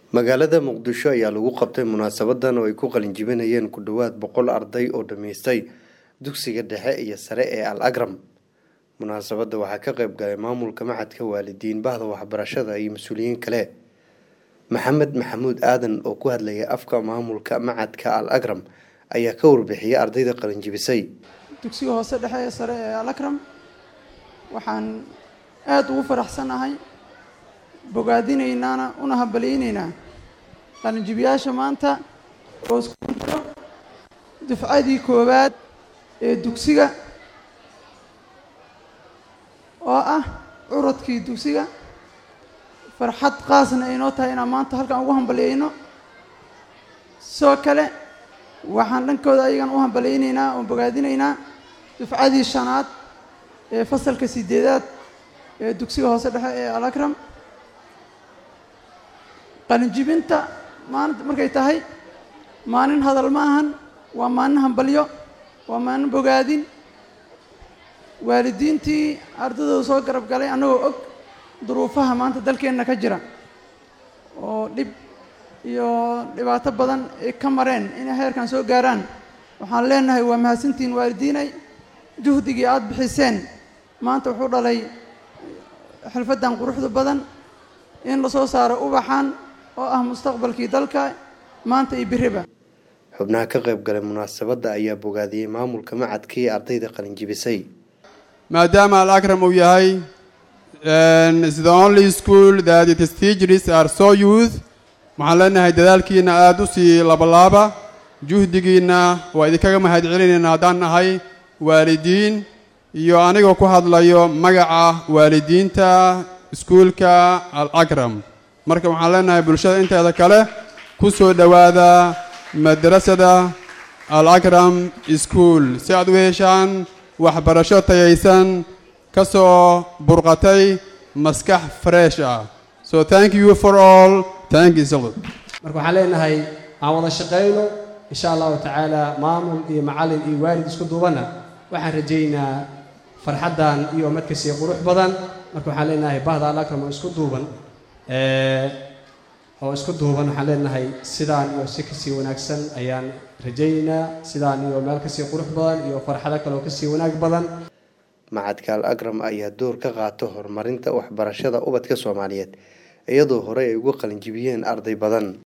magaalada muqdisho ayaa lagu qabtay munaasabadan oo ay ku qalinjibinayeen ku dhowaad boqol arday oo dhammaystay dugsiga dhexe iyo sare ee al agram munaasabadda waxaa ka qayb galay maamulka maxadka waalidiin bahda waxbarashada iyo mas-uuliyiin kale maxamed maxamuud aadan oo ku hadlayay afka maamulka macadka al agram ayaa ka warbixiyay ardayda qalinjibisay dugsiga hoose dhexe ee sare ee al akram waxaan aada ugu faraxsanahay bogaadinaynaana una hambalyeyneynaa qalinjibiyaasha maanta oo isku jiro dufcadii koowaad ee dugsiga oo ah curadkii dugsiga farxad qaasna aynoo tahay inaan maanta halkan ugu hambalyeyno sidoo kale waxaan dhankooda ayagan u hambalyeyneynaa oo bogaadinaynaa dufcadii shanaad ee fasalka sideedaad ee dugsiga hoose dhexe ee al akram qalinjibinta maalinta markay tahay maalin hadal ma ahan waa maalin hambalyo waa maalin bogaadin waalidiintii ardadooda soo garab galay annagoo og duruufaha maanta dalkeenna ka jira oo dhib iyo dhibaato badan ay ka mareen inay heerkan soo gaaraan waxaan leenahay waa mahadsantihiin waalidiinay juhdigii aada bixiseen maanta wuxuu dhalay xirfaddan quruxda badan in lasoo saaro ubaxan oo ah mustaqbalkii dalka maanta iyo biriba xubnaha ka qayb galay munaasabadda ayaa bogaadiyey maamulka macadka iyo ardayda qalinjibisay maadaama al akram uu yahay the only school that its teachers are so youth waxaan leenahay dadaalkiina aada u sii labalaaba juhdigiina waa idinkaga mahad celinayna haddaan nahay waalidiin iyo anigoo ku hadlayo magaca waalidiinta iskuulka al akram marka waxaan leenahay bulshada inteeda kale ku soo dhowaada madrasada al akram school si aad u heshaan waxbarasho tayaysan ka soo burqatay maskax fresh ah so thank you for all thank you so marka waxaan leenahay aan wada shaqayno insha allahu tacaala maamul iyo macallin iyo waalid isku duubanna waxaan rajaynaa farxaddan iyo madkasii qurux badan marka waxaan leenahay bahda al akram oo isku duuban oo isku duuban waxaan leenahay sidaan iyo si kasii wanaagsan ayaan rajaynaynaa sidaan iyo meel kasii qurux badan iyo farxado kale oo kasii wanaag badan macadka al agram ayaa door ka qaata horumarinta waxbarashada ubadka soomaaliyeed iyadoo horey ay uga qalinjibiyeen arday badan